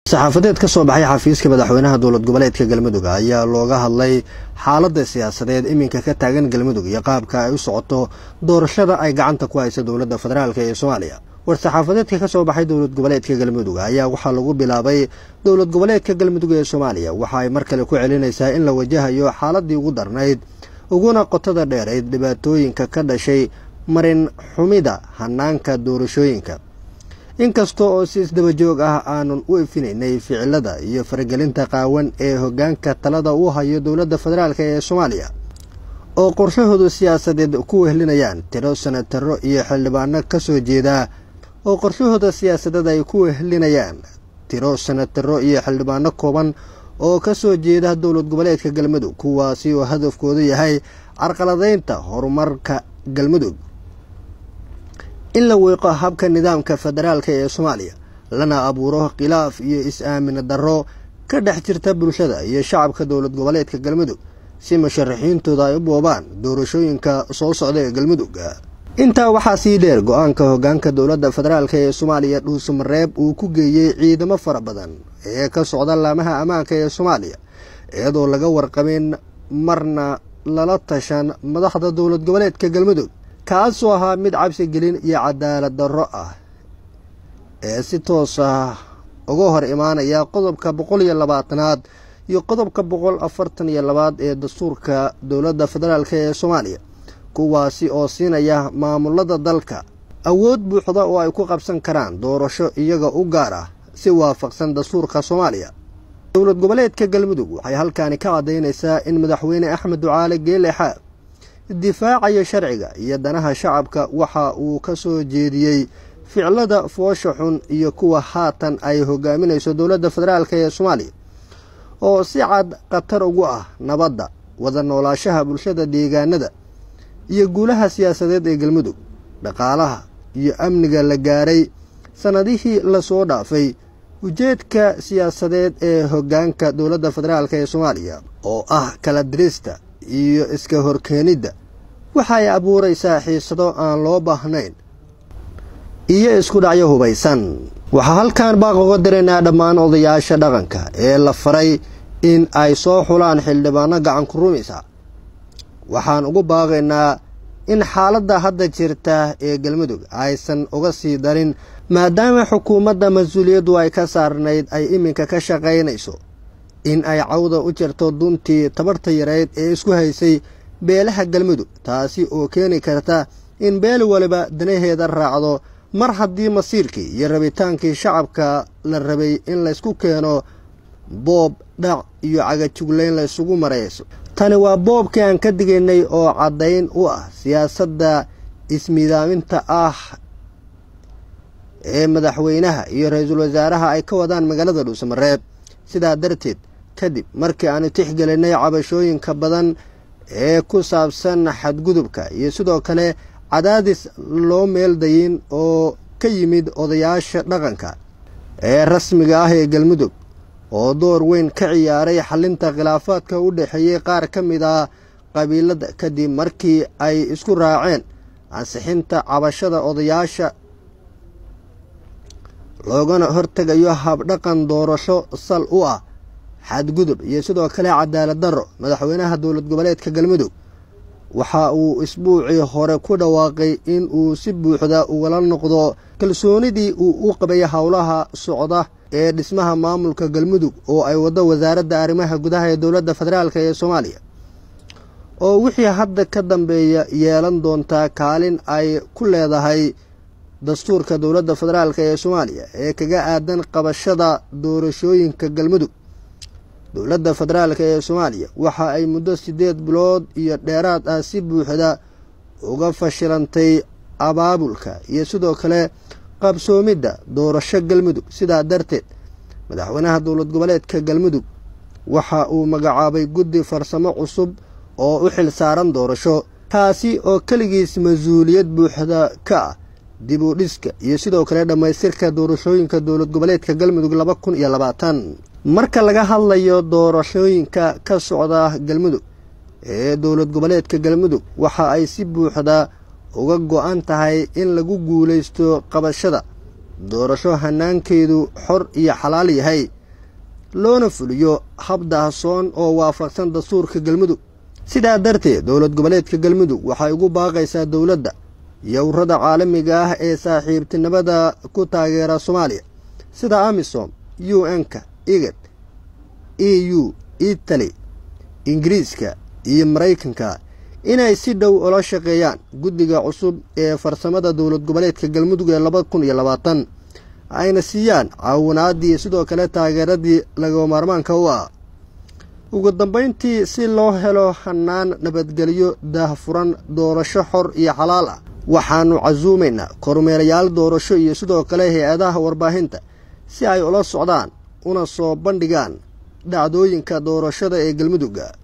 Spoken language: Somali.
saxaafadeed ka soo baxay xafiiska madaxweynaha dowlad goboleedka galmudug ayaa looga hadlay xaaladda siyaasadeed iminka ka taagan galmudug iyo qaabka ay u socoto doorashada ay gacanta ku haysa dowladda federaalk ee soomaaliya war-saxaafadeedka ka soo baxay dowlad goboleedka galmudug ayaa waxaa lagu bilaabay dowlad goboleedka galmudug ee soomaaliya waxa ay mar kale ku celinaysaa in la wajahayo xaaladii ugu darnayd uguna qotada dheerayd dhibaatooyinka ka dhashay marin xumida hanaanka doorashooyinka inkasta oo si isdabajoog ah aanun u ifinaynay ficilada iyo faragelinta qaawan ee hoggaanka talada u hayo dowladda federaalk ee soomaaliya oo qorshahoodu siyaasadeed ku wehlinayaan tiro sanataro iyo xildhibaano ka soo jeeda oo qorshahooda siyaasadeed ay ku wehlinayaan tiro sanataro iyo xildhibaano kooban oo ka soo jeeda dowlad goboleedka galmudug kuwaasi oo hadafkoodu yahay carqaladaynta horumarka galmudug in la weeqo habka nidaamka federaalka ee soomaaliya lana abuuro khilaaf iyo is-aamin darro ka dhex jirta bulshada iyo shacabka dowlad goboleedka galmudug si musharaxiintooda ay u boobaan doorashooyinka soo socda ee galmudug intaa waxaa sii dheer go-aanka hoggaanka dowladda federaalk ee soomaaliya dhuusamareeb uu ku geeyey ciidamo fara badan ee ka socda laamaha ammaanka ee soomaaliya iyadoo laga warqabin marna lala tashan madaxda dowlad goboleedka galmudug kaasoo ahaa mid cabsi gelin iyo cadaalad darro ah ee si toos ah uga hor imaanaya qodobka boqol iyo labaatanaad iyo qodobka boqol afartan iyo labaad ee dastuurka dowladda federaalk ee soomaaliya kuwaasi oo siinaya maamulada dalka awood buuxda oo ay ku qabsan karaan doorasho iyaga u gaar ah si waafaqsan dastuurka soomaaliya dowlad goboleedka galmudug waxay halkaani ka caddaynaysaa in madaxweyne axmed ducaale geele xaab difaacayo sharciga iyo danaha shacabka waxa uu ka soo jeediyey ficlada foosha xun iyo kuwa haatan ay hogaaminayso dowladda federaalk ee soomaaliya oo si cad khatar ugu ah nabadda wada noolaashaha bulshada deegaanada iyo guulaha siyaasadeed ee galmudug dhaqaalaha iyo amniga la gaaray sannadihii lasoo dhaafay ujeedka siyaasadeed ee hoggaanka dowladda federaalk ee soomaaliya oo ah kala dirista iyo iska horkeenidda waxay abuuraysaa xiisado aan loo baahnayn iyo isku dhacyo hubaysan waxaa halkan baaq uga diraynaa dhammaan odayaasha dhaqanka ee la faray in ay soo xulaan xildhibaano gacanku rumisa waxaan ugu baaqaynaa in xaaladda hadda jirta ee galmudug aysan uga sii darin maadaama xukuumadda mas-uuliyaddu ay ka saarnayd ay iminka ka shaqaynayso in ay cawda u jirto duntii tabarta yareyd ee isku haysay beelaha galmudug taasi oo keeni karta in beel waliba danaheeda raacdo mar haddii masiirkii iyo rabitaankii shacabka la rabay in laysku keeno boob dhac iyo cagajuglayn laysugu marayso tani waa boobkii aan ka digaynay oo caddayn u ah siyaasadda ismiidaaminta ah ee madaxweynaha iyo ra-iisul wasaaraha ay ka wadaan magaalada dhuusamareeb sidaa darteed kadib markii aanu tixgelinay cabashooyinka badan ee ku saabsan xadgudubka iyo sidoo kale cadaadis loo meeldayin oo ka yimid odayaasha dhaqanka ee rasmiga ah ee galmudug oo door weyn ka ciyaaray xalinta khilaafaadka u dhexeeyey qaar ka mid ah qabiilada kadib markii ay isku raaceen ansixinta cabashada odayaasha loogana hortegayo habdhaqan doorasho sal u ah xadgudub iyo sidoo kale cadaalad darro madaxweynaha dowlad goboleedka galmudug waxa uu isbuucii hore ku dhawaaqay in uu si buuxda ugala noqdo kalsoonidii uu u qabay howlaha socda ee dhismaha maamulka galmudug oo ay waddo wasaaradda arrimaha gudaha ee dowladda federaalk ee soomaaliya oo wixii hadda ka dambeeya yeelan doontaa kaalin ay ku leedahay dastuurka dowladda federaalk ee soomaaliya ee kaga aadan qabashada doorashooyinka galmudug dowladda federaalk ee soomaaliya waxa ay muddo siddeed bilood iyo dheeraad ah si buuxda uga fashilantay abaabulka iyo sidoo kale qabsoomidda doorasho galmudug sidaa darteed madaxweynaha dowlad goboleedka galmudug waxa uu magacaabay guddi farsamo cusub oo u xil saaran doorasho taasi oo keligiis mas-uuliyad buuxda ka ah dib u dhiska iyo sidoo kale dhammaystirka doorashooyinka dowlad goboleedka galmudug laba kun iyo labaatan marka laga hadlayo doorashooyinka ka socda galmudug ee dowlad goboleedka galmudug waxa ay si buuxda uga go-an tahay in lagu guulaysto qabashada doorasho hanaankeedu xor iyo xalaal yahay loona fuliyo hab daahsoon oo waafaqsan dastuurka galmudug sidaa darteed dowlad goboleedka galmudug waxay ugu baaqaysaa dowladda iyo ururada caalamiga ah ee saaxiibtinimada ku taageera soomaaliya sida amisom u n-ka igad e u itali ingiriiska iyo maraykanka inay si dhow ula shaqeeyaan guddiga cusub ee farsamada dowlad goboleedka galmudug ee laba kun iyo labaatan ayna siiyaan caawinaadii sidoo kale taageeradii laga maarmaanka u ah ugu dambayntii si loo helo hanaan nabadgelyo daahfuran doorasho xor iyo xalaal ah waxaannu casuumaynaa kormeerayaal doorasho iyo sidoo kale hay-adaha warbaahinta si ay ula socdaan una soo bandhigaan dhacdooyinka doorashada ee galmudugga